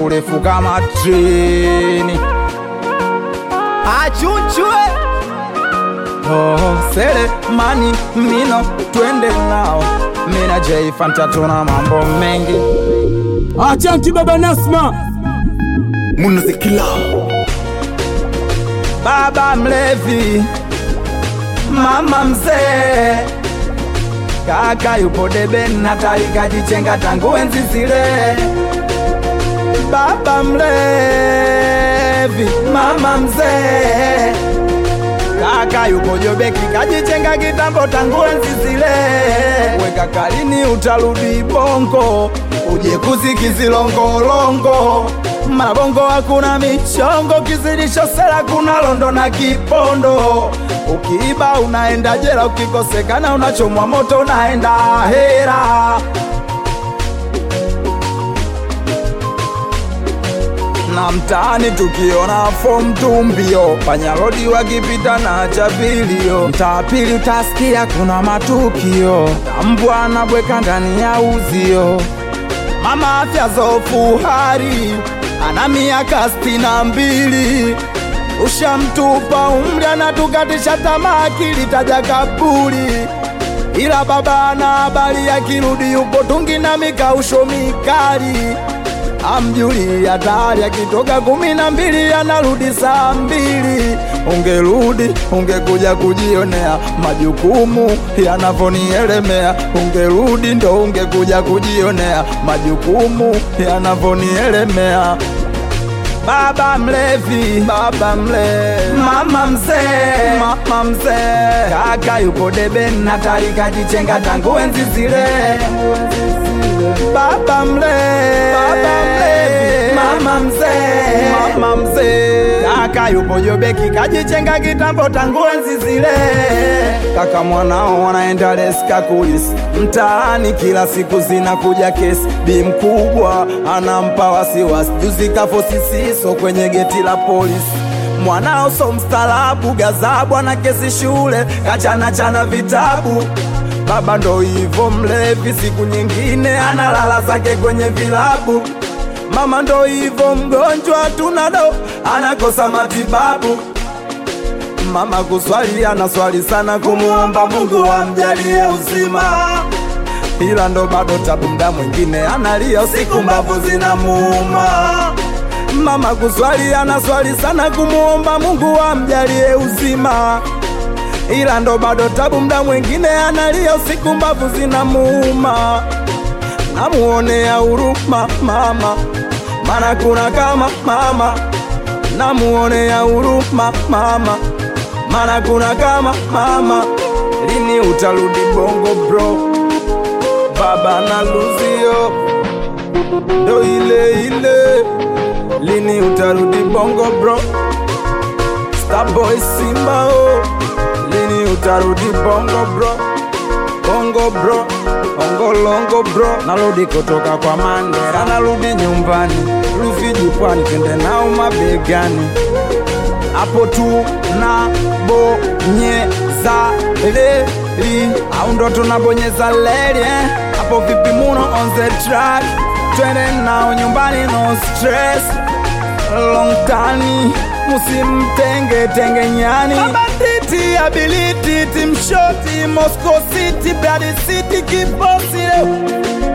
refu refu kama treni. Achunchwe oh, sele mani mino twende nao mina J Fanta tuna mambo mengi Achanti baba Nasma, Munazikila baba mlevi, mama mzee, kaka yupo deben na taikajichenga tangu enzi zile. Baba mlevi, mama mzee, kaka yupo jobeki kajichenga kitambo tangu enzi zile. Weka kalini utarudi bongo, uje kuzikizilongolongo mabongo hakuna michongo, kizidisho sera kuna londo na kipondo. Ukiiba unaenda jela, ukikosekana unachomwa moto, unaenda hera. na mtaani tukiona fomu tumbio, panyarodi wakipita na chapilio, mtaa pili utasikia kuna matukio, mbwa anabweka ndani ya uzio mama afya zofu hari ana miaka sitini na mbili ushamtupa umri anatukatisha tamaa akili taja kaburi ila baba ana habari akirudi yupo tungi na mikausho mikali amjuli hatari akitoka kumi na mbili anarudi saa mbili ungerudi ungekuja kujionea majukumu yanavyonielemea ungerudi ndo ungekuja kujionea majukumu yanavyonielemea baba mlevi, baba mlevi, mama mzee, mama mzee, kaka yupo deben na tarika jichenga tangu enzi zile. Baba mlevi, baba mlevi, mama mzee, mama mzee, kaka yupo jobeki kajichenga kitambo tangu enzi zile. Kaka mwanao wanaenda leska kulisi mtaani, kila siku zinakuja kesi. Bi mkubwa anampa wasiwasi, juzi kafo sisiso kwenye geti la polisi. Mwanao so mstaarabu, gazabu ana kesi shule, kachana chana vitabu Baba ndo hivo mlevi, siku nyingine analala zake kwenye vilabu. Mama ndo hivo mgonjwa, tunado anakosa matibabu. Mama kuswali anaswali sana, kumuomba Mungu amjalie uzima, ila ndo bado tabu, mda mwingine analia usiku, mbavu zinamuuma. Mama kuswali anaswali sana, kumuomba Mungu amjalie uzima ila ndo bado tabu, mda mwingine analia usiku, mbavu zinamuuma. Namuonea huruma mama, mana kuna kama mama. Namuonea huruma mama, mana kuna kama mama. Lini utarudi bongo bro? Baba na luzio ndo ile ile. Lini utarudi bongo bro? Starboy Simba oh. Lini utarudi bongo bro? Bongo bro, bongo longo bro. Narudi kutoka kwa Mandela, narudi nyumbani, Rufiji pwani, twende nao mabegani. Hapo tu na bonyeza leli, au ndo tunabonyeza leli eh? Hapo vipi muno on the track, twende nao nyumbani, no stress long tani musimtenge tenge nyani banditi ability timshoti Moscow City Brad City kibosi leo